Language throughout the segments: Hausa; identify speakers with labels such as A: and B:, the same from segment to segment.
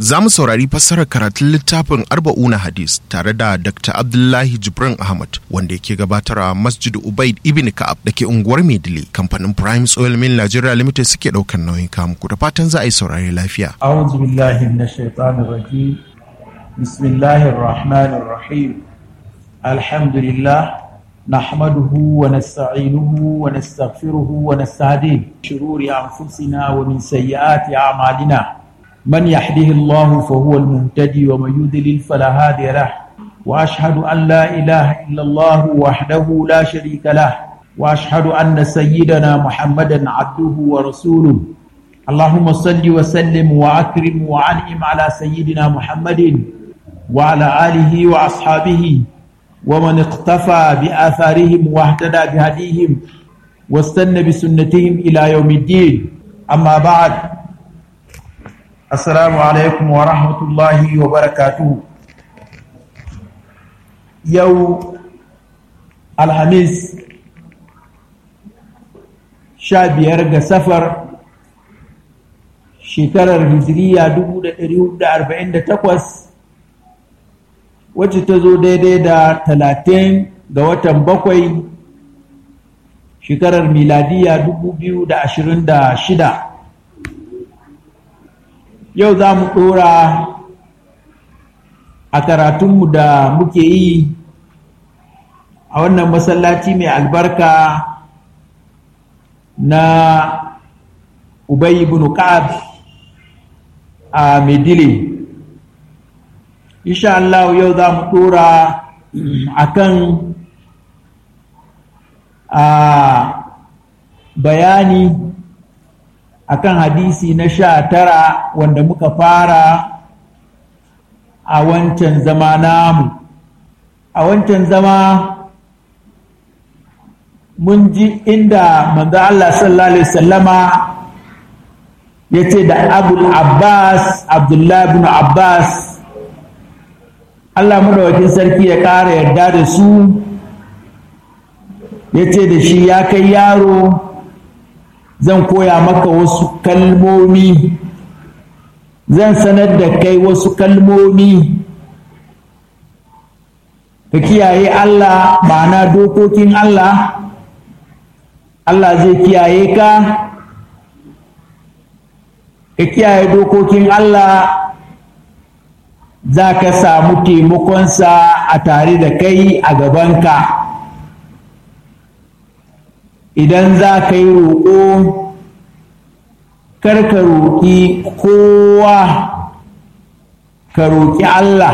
A: za mu saurari fassarar karatun littafin arba'una hadis tare da dr abdullahi jibrin ahmad wanda yake gabatar a masjid ubaid ibn ka'ab da ke unguwar maidile kamfanin prime oil mill nigeria limited suke ɗaukar nauyin kamu ku da fatan za a yi saurari lafiya
B: أعوذ بالله من الشيطان الرجيم بسم الله الرحمن الرحيم الحمد لله نحمده ونستعينه ونستغفره ونستهديه شرور أنفسنا ومن سيئات أعمالنا من يهده الله فهو المهتدي ومن يضلل فلا هادي له وأشهد أن لا إله إلا الله وحده لا شريك له وأشهد أن سيدنا محمدا عبده ورسوله اللهم صل وسلم وأكرم وأنعم على سيدنا محمد وعلى آله وأصحابه ومن اقتفى بآثارهم واهتدى بهديهم واستنى بسنتهم إلى يوم الدين أما بعد السلام عليكم ورحمة الله وبركاته يوم الخميس شابير سفر shekarar hijiriya 1448 wacce ta zo daidai da 30 ga watan bakwai shekarar miladiya 2026 yau za mu ɗora a karatunmu da muke yi a wannan masallaci mai albarka na Ubay ibn Ka'ab a Medile. Insha Allah yau za mu ɗora a kan a bayani a kan hadisi na sha tara wanda muka fara a wancan zama namu. A wancan zama mun ji inda manzo Allah sallallahu Alaihi wasallama ya ce da abul abbas abdullahi bin abbas allah madawakin sarki ya ƙara yarda da su ya ce da shi ya kai yaro zan koya maka wasu kalmomi zan sanar da kai wasu kalmomi ka kiyaye allah ma'ana dokokin allah allah zai kiyaye ka ka kiyaye dokokin Allah za ka samu taimakonsa a tare da kai a gabanka idan za ka yi roƙo kar ka roƙi kowa ka roƙi Allah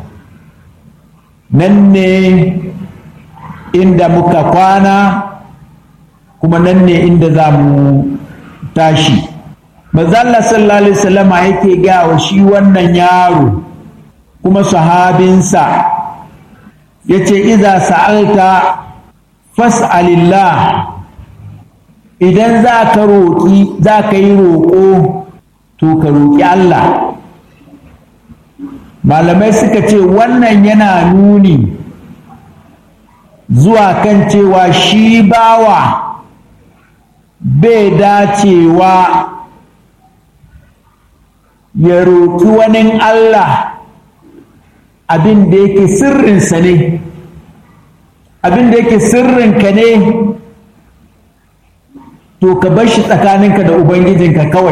B: nan ne inda muka kwana kuma nan ne inda za mu tashi Mazalla sallallahu Alaihi wasallama yake gawa shi wannan yaro kuma sahabinsa ya ce iza sa'alta fas'alillah idan za ka roƙi za ka yi roƙo to ka roƙi Allah malamai suka ce wannan yana nuni zuwa kan cewa shi bawa bai dacewa ya roƙi wani Allah abin da yake sirrinsa ne abin da yake sirrinka ne to ka bar shi tsakaninka da ubangijinka kawai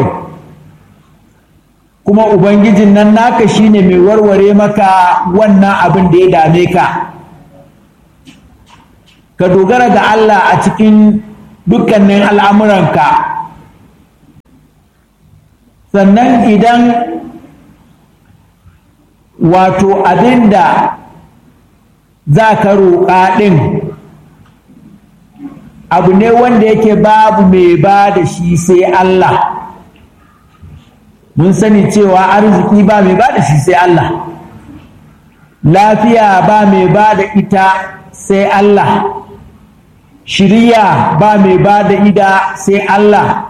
B: kuma ubangijin nan naka shine mai warware maka wannan abin da ya dame ka ka dogara ga Allah a cikin dukkanin al'amuranka sannan idan wato abin da za ka roƙa ɗin abu ne wanda yake babu mai ba da shi sai Allah mun sani cewa arziki ba mai ba da shi sai Allah lafiya ba mai ba da ita sai Allah shiriya ba mai ba da ida sai Allah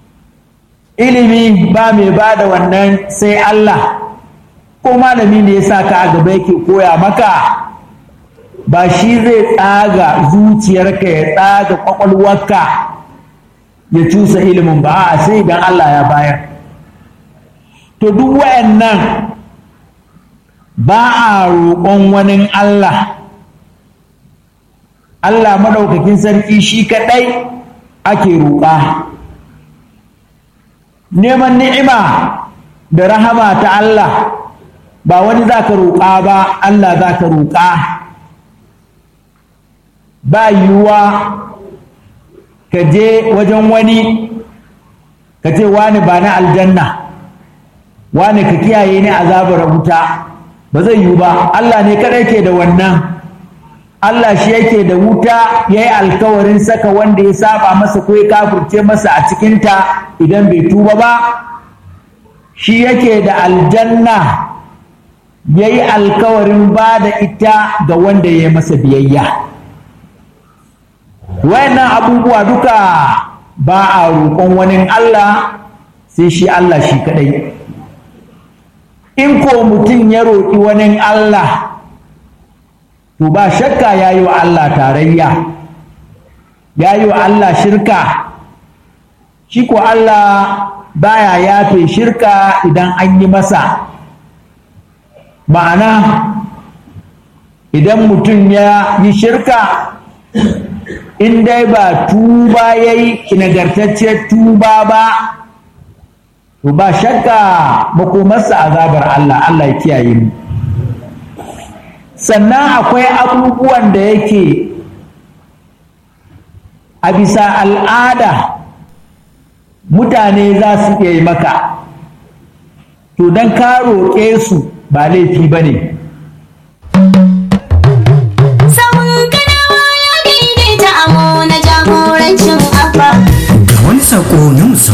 B: ilimi ba mai ba da wannan sai Allah ko malami ne ya sa ka a gaba yake koya maka ba shi zai tsaga zuciyarka ya tsaga kwakwalwarka ya cusa ilimin ba a sai idan Allah ya bayar to duk wa'annan ba a roƙon wani Allah Allah maɗaukakin sarki shi kaɗai ake roƙa neman ni'ima da rahama ta Allah ba wani za ka roƙa ba Allah za ka roƙa ba yiwuwa ka je wajen wani ka ce wani ba na aljanna wani ka kiyaye ni azabar wuta ba zai yiwu ba Allah ne kadai ke da wannan Allah shi yake da wuta ya yi alkawarin saka wanda ya saba masa ko ya kafurce masa a cikinta idan bai tuba ba shi yake da aljanna ya yi alkawarin ba da ita ga wanda ya yi masa biyayya wayannan abubuwa duka ba a roƙon wani Allah sai shi Allah shi kadai in ko mutum ya roƙi wani Allah to ba shakka ya yi wa Allah tarayya ya yi wa Allah shirka shi ko Allah baya yafe shirka idan an yi masa ma'ana idan mutum ya yi shirka in dai ba tuba ya yi nagartacciyar tuba ba to ba shakka makomarsa azabar Allah Allah ya kiyaye mu sannan akwai abubuwan da yake a bisa al'ada mutane za su iya yi maka to don ka roƙe su ba laifi ba ne
C: Ga wani saƙo na musamman